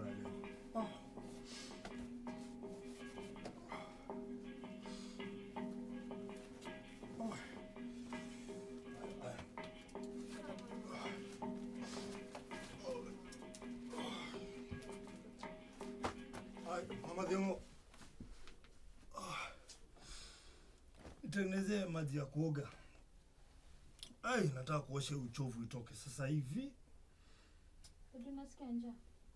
Ah. Oh. Ay, Mama Demo. Ah. Nitengenezee maji ya kuoga. Ai, nataka kuosha hii uchovu itoke sasa hivi. Dadi, unasikia njaa?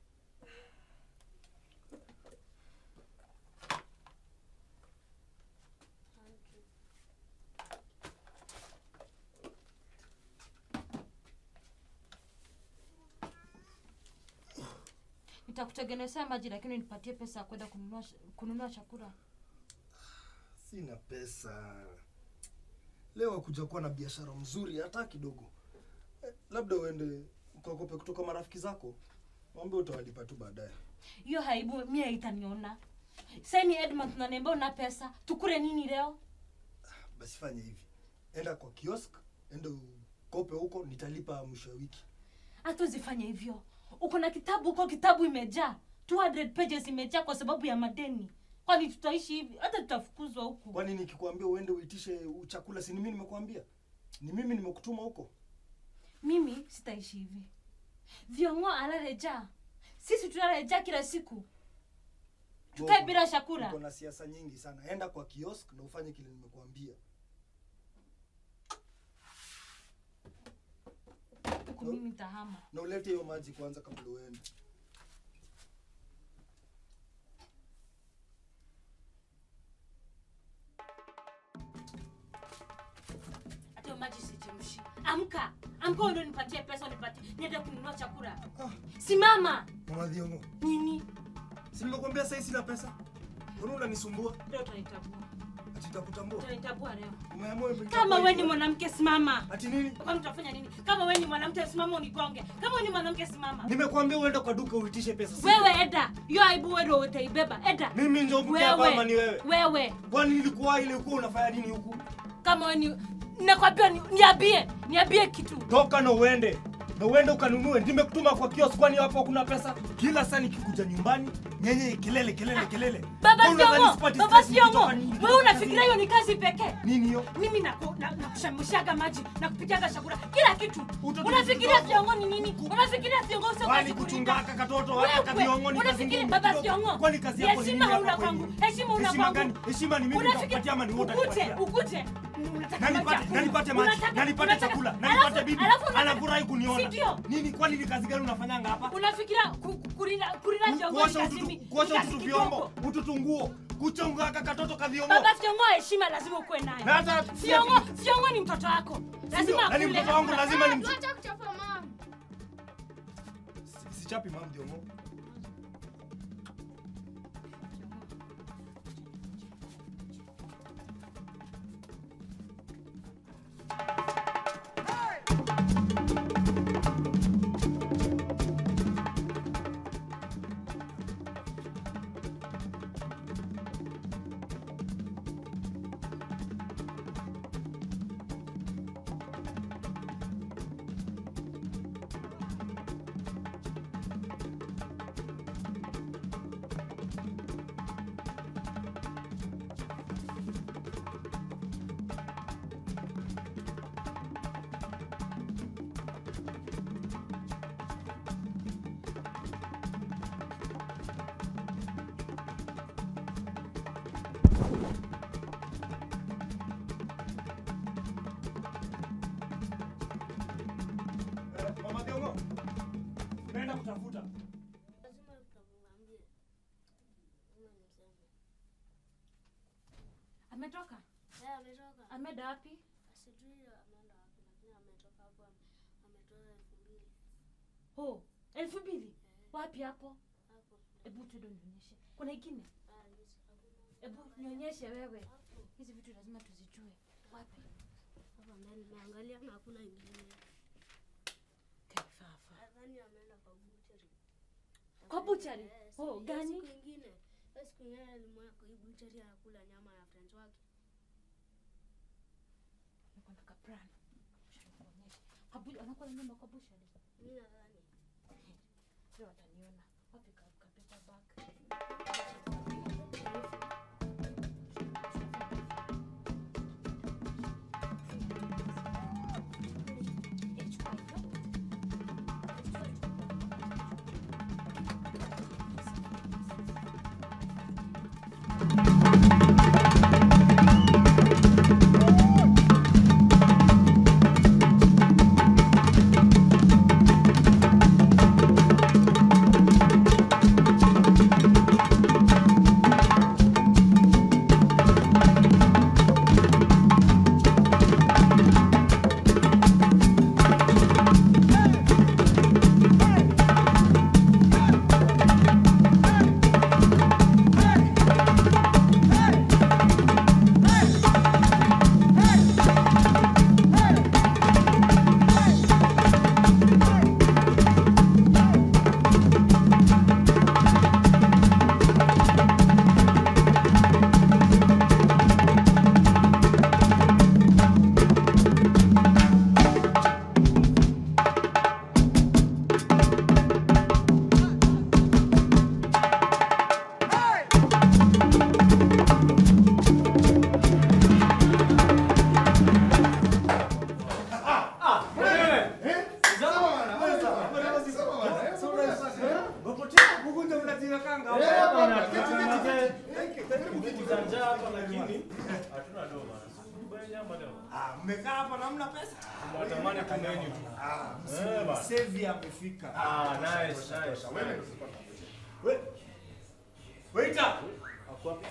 Nitakutengenezea maji lakini nipatie pesa ya kwenda kununua kununua chakula. Sina pesa leo, kuja kuwa na biashara mzuri hata kidogo. Eh, labda uende ukakope kutoka marafiki zako, mwambie utawalipa tu baadaye. Hiyo haibu mie itaniona. Sasa Edmund tunaniambia una pesa. Tukule nini leo? Basi fanya hivi, enda kwa kiosk, enda ukope huko, nitalipa mwisho wa wiki. Hata usifanye hivyo. Uko na kitabu huko, kitabu imejaa 200 pages imejaa kwa sababu ya madeni. Kwani tutaishi hivi? Hata tutafukuzwa huku. Kwani nikikwambia uende uitishe chakula, si ni mimi nimekuambia? Ni mimi nimekutuma huko. Mimi sitaishi hivi. Viongo alalejaa. Sisi tunalejaa kila siku. Tukae Uko- bila chakula. Uko na siasa nyingi sana. Enda kwa kiosk na ufanye kile nimekuambia. Huku mimi nitahama. Na ulete hiyo maji kwanza kabla uende. Hata hiyo maji sichemshi. Amka. Amka ndio nipatie pesa nipatie. Niende kununua chakula. Ah, Simama. Mama Dhiongo, Nini? si nimekuambia sasa sina pesa? Mbona unanisumbua? Leo utanitabua. Ati nitakutambua. Utanitabua leo. Umeamua hivyo Kama itakuwa wewe ni hivyo. mwanamke simama. Ati nini? Kwani utafanya nini? Kama wewe ni mwanamke simama unigonge. Kama wewe ni mwanamke simama. Nimekuambia uende kwa duka uitishe pesa. si- Wewe eda. Hiyo aibu wewe ndio utaibeba. Eda. Mimi ndio mke hapa ama ni wewe? Wewe. Kwani nilikuwa ile ulikuwa unafanya nini huku? Kama wewe ni nakwambia ni, niambie. Niambie kitu. Toka na uende. Na uende ukanunue. Nimekutuma kwa kiosk kwani hapo kuna pesa? Kila saa nikikuja nyumbani, nyenye kelele kelele kelele. Baba Wewe unadhani Siongo, sipati Baba stress Siongo, nikitoka nini? wewe Nikitoka unafikiria hiyo kazini? ni kazi pekee? Nini hiyo? Mimi naku- na- nakushamushaga maji na kupikaga chakula kila kitu. Utoto Unafikiria mdogo. Siongo ni nini? Unafikiria Siongo sio Kwani kazi kuchunga kulinda? haka katoto haka Wewe, kadhiongo ni kazi unafikiria ngumu Baba kidogo? Siongo? Kwani kazi yako ni Heshima nini hauna hapa kwangu. kwenyu? Heshima una Heshima kwangu. gani? Heshima ni mimi Unafikiri- nitakupatia ama ni wewe ukuje, utanipatia? ukuje. Unataka Na maji nipate, hakuna. na nipate maji, Unataka- na nipate unataka- chakula, na alafu- nipate bibi. alafu unataka- Anafurahi kuniona. Si ndio? Nini kwani ni kazi gani unafanyanga hapa? Unafikiria ku- ku- kulinda kulinda Siongo ni Kuosha kazi ututu, mi- kuosha ni kazi ututu kidogo. vyombo, ututu nguo, kuchunga haka katoto kadhiongo. Baba Siongo heshima lazima ukuwe nayo. Na hata Siongo, Siongo ni mtoto wako. Lazima na ni akule. mtoto wangu lazima ni Tuache kuchapa mama. Sichapi mam Diongo. Eh, Mama Diongo. Naenda kutafuta. Lazima tutamwambie. Lazima nimseme. Ametoka? Eh, ametoka. Ameenda wapi? Sijui ameenda wapi lakini ametoka hapo ame- ametoa elfu mbili. Oh, elfu mbili. Wapi hapo? Hapo. Hebu tuende nionyeshe. Kuna ingine? Ah, yes, hakuna. Hebu nionyeshe wewe. Hapo. Hizi vitu lazima tuzijue. Wapi? Hapa ndani nimeangalia na hakuna ingine. Kifafa. Nadhani ameenda kwa butchery. Kwa butchery? Eh, si- Oh, hiyo gani? Siku ingine. Hiyo siku ingine alimwona kwa hii butchery anakula nyama ya friends wake. Niko na kaplan. Acha nikuonyeshe. Kabu anakula nyama kwa bushari. Mimi nadhani. Leo wataniona. Wapi ka- ka- Huku ndio mnajiwekanga Eh, hapa. bana, Kiti, kiti, tunaje? kiti. Thank you, thank you. Vitu za njaa hapa lakini hatuna do bana. Sikubai nyama leo. Ah, mmekaa hapa na hamna pesa? Tunatamani tu menu tu. Ah, Eh, bana. Sevi amefika. Ah, nice, nice. We- Waiter. Ako wapi?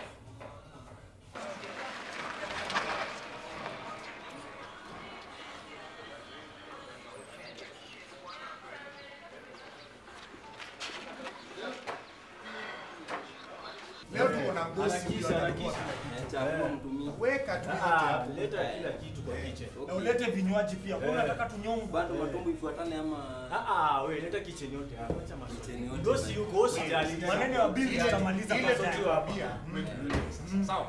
Leo tuko na mdosi Harakisha, ndio harakisha. Chagua mtumie. Weka tu Ah, yote. leta kila kitu kwa kitchen. Na ulete vinywaji pia. Mbona Eh. unataka tunyongwe? Bado matumbo ifuatane ama Ah ah, wewe leta kitchen yote hapa. Acha maswali. Kitchen yote. Dosi yuko hospitali. Maneno ya bili tutamaliza Ile baadaye. sote wa bia. Sawa.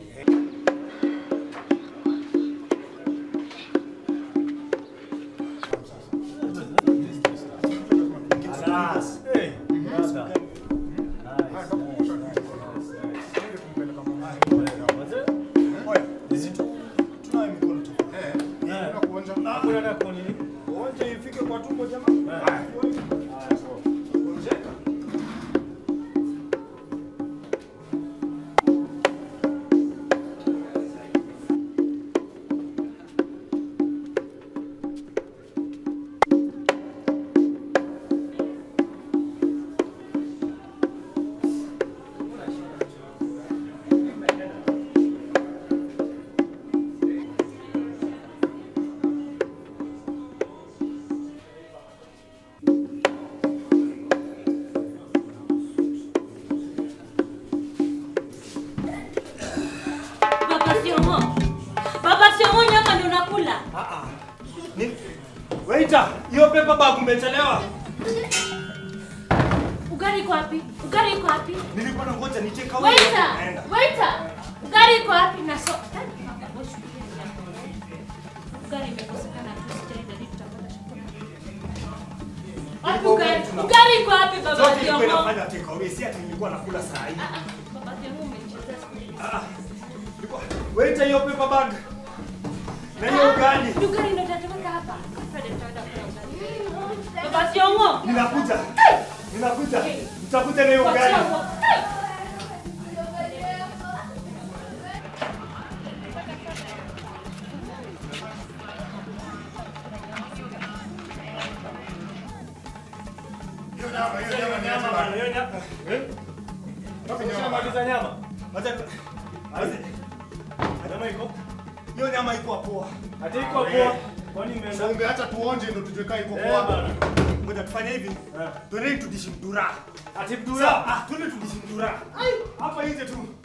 Alas. Hey, brother. Haya, tukumbusha. Twende kumpeleka mama. Wazee? Oya, Zito. Tunawe mikono tu. Eh, unaenda kuonja. Hakuna na kwa nini? Wote ifike kwa tumbo jamaa. Haya. Haya. Gonjeka. Baba Siongo. Baba Siongo nyama ndio unakula. Ah ah. Ni Waiter, hiyo paper bag umechelewa. Ugali iko wapi? Ugali iko wapi? Nilikuwa na ngoja nicheka wewe. Waiter, Naenda. waiter. Ugali iko wapi na so? Ugali imekosekana tu sijaenda ndio tutapata chakula. Wapi ugali? Ugali iko wapi baba Zote ilikuwa Siongo? inafanya take away, si ati nilikuwa nakula saa hii. Ah, ah, Baba Siongo umecheza siku hizi. Ah, ah. Ilikuwa- Waiter, hiyo paper bag. Na hiyo ugali. Ah, Ugali ndio tutatumika hapa. Twende tutaenda kula ugali. Baba Siongo. Ninakuja. Ninakuja. Nitakuja na hiyo Baba ugali. Siongo. Hiyo nyama, hiyo nyama ni Nyama nyama. bana, hiyo nyama. Eh? Wapi nyama? Ushamaliza nyama? Acha Azi. Nyama iko? hiyo nyama iko poa. Hata iko poa. Kwani Sasa imeenda? ungeacha tuonje ndio tujue kaa iko Eh, poa. bana. Ngoja tufanye hivi. Eh. Twende tudishi mdura. Ati Sawa, mdura. ah, twende tudishi mdura. Hapa nje tu.